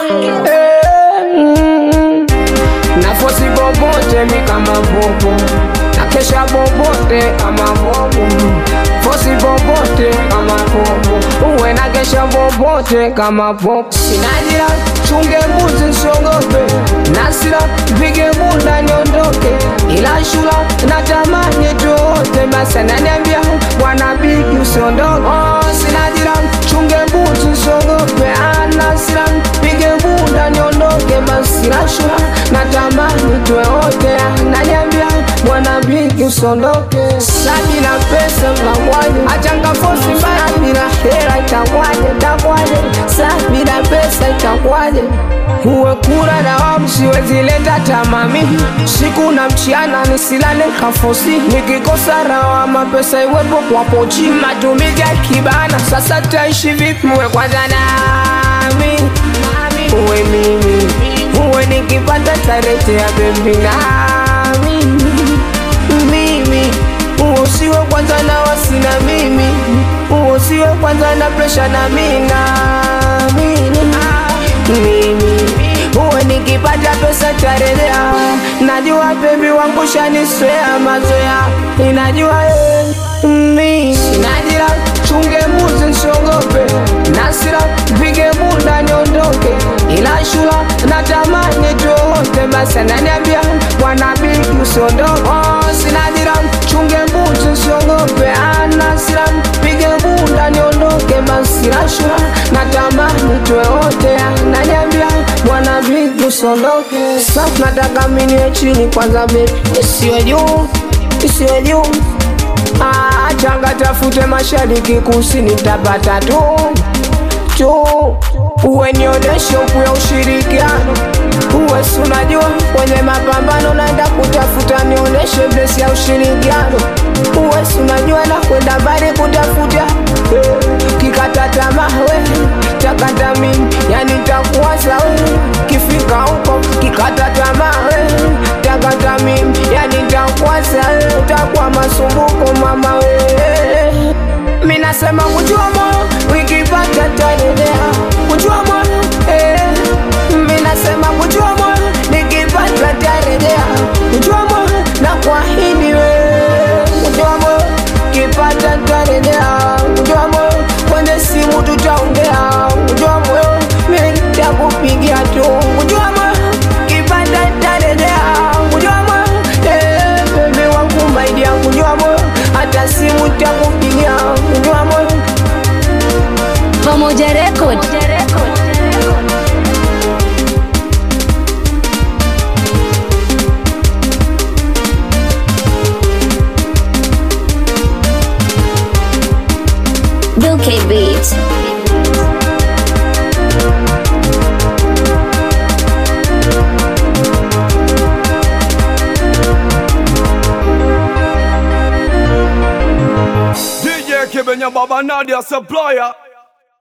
Eh, mm. nafosi bobote mi kama bobo nakesha bobote kama bobo fosi bobote kama bobo uwe nakesha bobote kama bobo sinajira chunge mbuzi nsiogope nasira pige bunda niondoke ila shula natamani tuote basi ananiambia bwana bigi usiondoke oh, sinajira chunge mbuzi nsiogope anasira pige bunda niondoke basi la shula natamani tuwe wote ananiambia bwana bigi usiondoke sabi na pesa mnamwaje achanga fosi mbaya bila hela itakwaje takwaje sabi na pesa itakwaje uwe kura na wamu siwezi leta tamami siku na mchiana nisilale kafosi nikikosa rawa mapesa iwepo kwa pochi matumizi ya kibana sasa taishi vipi uwe kwanza nami uwe mimi uwe nikipata tarete ya bebi nami mimi uwe usiwe kwanza na wasina mimi uwe usiwe kwanza na presha na mina mimi uwe nikipata pesa tarelea najua bebi wangu shaniswea mazoea inajua eh, mimi najira chunge muzi nsiogope nasira pige bunda niondoke ila shula natamani tuote basi ananiambia bwana bigi usiondoke oh, sinajira chunge mbuzi nsiogope anasira pige bunda niondoke basi la shula natamani tuwe wote ananiambia bwana bigi usiondoke sasa nataka miniwe chini kwanza bebi isiwe juu isiwe juu Ah, changa tafute mashariki kusini tapata tu tu uwe nionyeshe huku ya ushirikiano uwe si unajua kwenye mapambano naenda kutafuta nionyeshe blesi ya ushirikiano uwe si unajua na kwenda mbali kutafuta eh, kikata tamaa we takata mimi yani takuwaza we kifika huko kikata tamaa we takata mimi yani takuwaza we takuwa masumbuko mama we mi nasema kujua moyo wikipata tarejea kujua moyo eh. mi nasema kujua moyo nikipata tarejea kujua moyo na kwahidi we kujua moyo kipata tarejea kujua moyo kwenye simu tutaongea kujua moyo mi takupigia tu kujua moyo kipata tarejea kujua moyo eh, bebe wangu maidia kujua moyo hata simu takupigia kujua moyo Pamoja Record. Bill K Beats. DJ Kibenya Baba Nadia Supplier